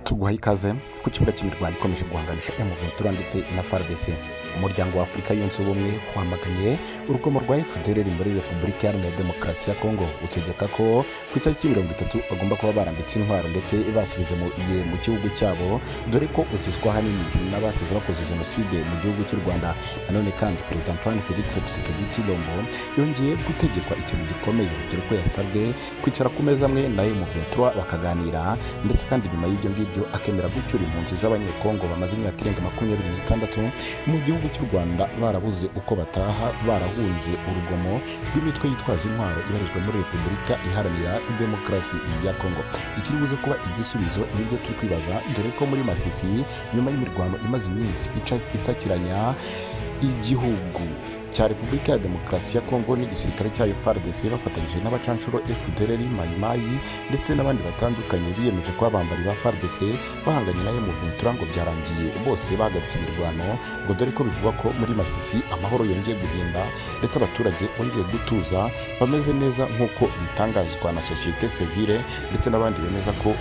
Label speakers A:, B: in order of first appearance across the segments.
A: tuguhaye ikaze ku kibuga cy'imirwano ikomeje guhanganisha emuventura ndetse na fardc umuryango wa afurika yunze ubumwe wamaganye urugomo rwa fpr ruri muri repubulika iharanira demokarasi ya kongo utegeka ko ku itariki mirongo itatu bagomba kuba barambitse intwaro ndetse basubize mu iye mu gihugu cyabo dore ko ugizwe ahanini n'abasize bakoze jenoside mu gihugu cy'u rwanda nanone kandi perezida antoine felix tshisekedi tshilombo yongeye gutegekwa ikintu gikomeye dore ko yasabwe kwicara ku meza amwe nayo muventura bakaganira ndetse kandi nyuma y'ibyo ngibyo akemera gucyura impunzi z'abanyekongo bamaze imyaka irenga makumyabiri n'itandatu mu gihugu cy'u rwanda barabuze uko bataha barahunze urugomo rw'imitwe yitwaje intwaro ibarizwa muri repubulika iharanira demokarasi ya kongo ikiri buze kuba igisubizo nibyo turi kwibaza dore ko muri masisi nyuma y'imirwano imaze iminsi ica- isakiranya igihugu cya repubulika ya demokarasi ya kongo n'igisirikare cyayo fardc bafatanyije n'abacanshuro fdr mayimayi ndetse n'abandi batandukanye biyemeje kuba abambari ba fardc bahanganye nayo mu ventura ngo byarangiye bose bahagaritse imirwano ngo dore ko bivugwa ko muri masisi amahoro yongeye guhinda ndetse abaturage bongeye gutuza bameze neza nk'uko bitangazwa na sosiyete sivile ndetse n'abandi bemeza ko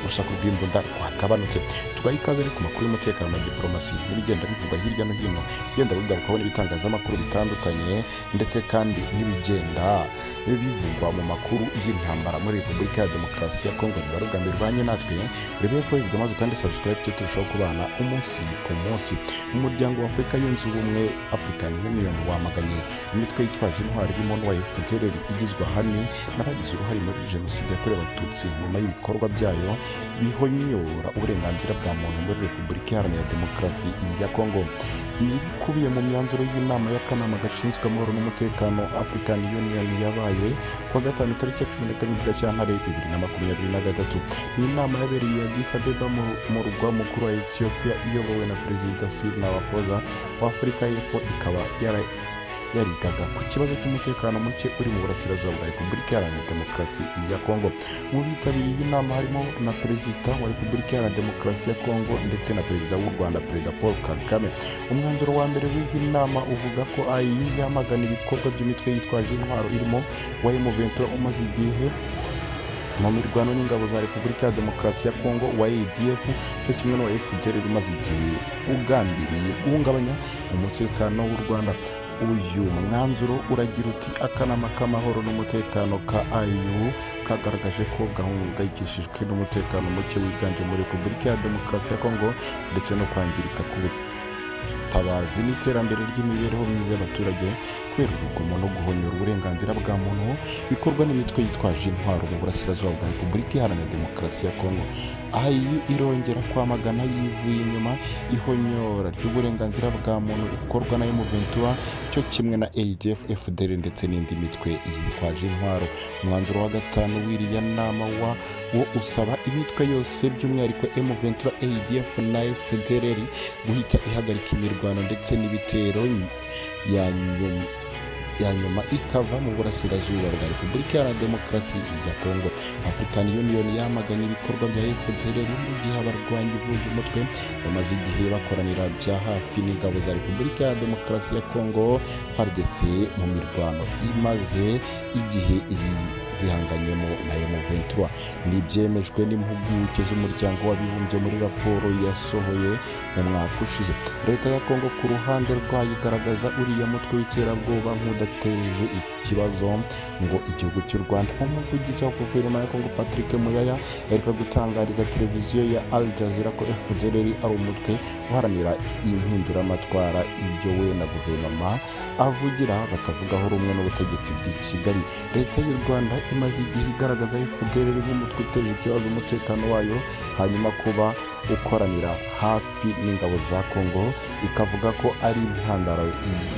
A: urusaku rw'imbunda rwagabanutse tugaha ikaze ari ku makuru y'umutekano na diporomasi n'ibigenda bivugwa hirya no hino bigenda bigarukaho n'ibitangazamakuru bitandukanye ndetse kandi n'ibigenda bivugwa mu makuru y'intambara muri repubulika ya demokarasi ya kongo niba bwa mbere urwanye natwe urebe ko ibyo maze kandi subscribe tujye turushaho kubana umunsi ku munsi umuryango wa afurika yunze ubumwe african union wamaganye imitwe yitwaje intwari irimo n'uwa fdr igizwe ahanini n'abagize uruhare muri jenoside yakorewe abatutsi nyuma y'ibikorwa byayo bihonyora uburenganzira bwa muntu muri repubulika iharanira demokarasi ya kongo ni ibikubiye mu myanzuro y'inama y'akanama gashinzwe amahoro n'umutekano african union yabaye kuwa gatanu tariki ya cumi na karindwi gashyantare bibiri na makumyabiri na gatatu ni inama yabereye ya gisabeba mu rugwa mukuru wa etiyopiya iyobowe na perezida sir nawafoza wa afurika y'epfo ikaba yara yarigaga ku kibazo cy'umutekano muke uri mu burasirazuba bwa repubulika iharanira demokarasi ya kongo mu bitabiriye iyi nama harimo na perezida wa repubulika iharanira demokarasi ya kongo ndetse na perezida w'u rwanda perezida paul kagame umwanzuro wa mbere w'iyi nama uvuga ko ayi yamagana ibikorwa by'imitwe yitwaje intwaro irimo wa emuventura umaze igihe mu mirwano n'ingabo za repubulika ya demokarasi ya kongo wa adf cyo kimwe n'uwa fdr umaze igihe ugambiriye guhungabanya umutekano w'u rwanda uyu mwanzuro uragira uti akanama k'amahoro n'umutekano ka iu kagaragaje ko gahungayikishijwe n'umutekano muke wiganje muri repubulika ya demokarasi ya kongo ndetse no kwangirika k'ubutabazi n'iterambere ry'imibereho myiza y'abaturage kubera urugomo no guhonyora uburenganzira bwa muntu bikorwa n'imitwe yitwaje intwaro mu burasirazuba bwa repubulika iharanira demokarasi ya kongo aha iyo irongera kwamagana yivuye inyuma ihonyora ry'uburenganzira bwa muntu rikorwa na Ventura cyo kimwe na adf fdr ndetse n'indi mitwe yitwaje intwaro umwanzuro wa gatanu w'iriya nama wa wo usaba imitwe yose by'umwihariko Ventura adf na fdr guhita ihagarika imirwano ndetse n'ibitero ya nyuma ya nyuma ikava mu burasirazuba bwa repubulika iharanira demokarasi ya kongo african union yamaganye ibikorwa bya fdr mu gihe abarwanyi b'uyu mutwe bamaze igihe bakoranira bya hafi n'ingabo za repubulika ya demokarasi ya kongo fardc mu mirwano imaze igihe iyi zihanganyemo na M23 ni ibyemejwe n'impuguke z'umuryango w'abibumbye muri raporo yasohoye mu mwaka ushize leta ya kongo ku ruhande rwayo igaragaza uriya mutwe w'iterabwoba nk'udateje ikibazo ngo igihugu cy'u rwanda umuvugizi wa guverinoma ya kongo patrick muyaya yareka gutangariza televiziyo ya al jazeera ko fdr ari umutwe uharanira impinduramatwara ibyo we na guverinoma avugira batavugaho rumwe n'ubutegetsi bw'i kigali leta y'u rwanda imaze igihe igaragaza fdr nk'umutwe uteje ikibazo umutekano wayo hanyuma kuba ukoranira hafi n'ingabo za kongo ikavuga ko ari intandaro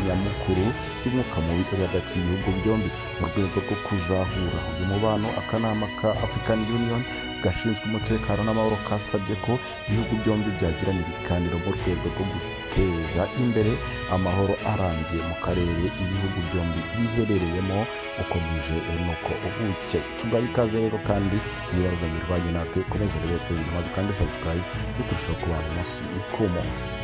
A: nyamukuru y'umwuka mubi uri hagati y'ibihugu byombi mu rwego rwo kuzahura uyu mubano akanama ka african union gashinzwe umutekano n'amahoro kasabye ko ibihugu byombi byagirana ibiganiro mu rwego rwo guteza imbere amahoro arambye mu karere ibihugu byombi biherereyemo ukomeje nuko ubuke tugaye ikaze rero kandi niba rugamye urwanye natwe komeza rero kandi subscribe turushaho kubana umunsi ku munsi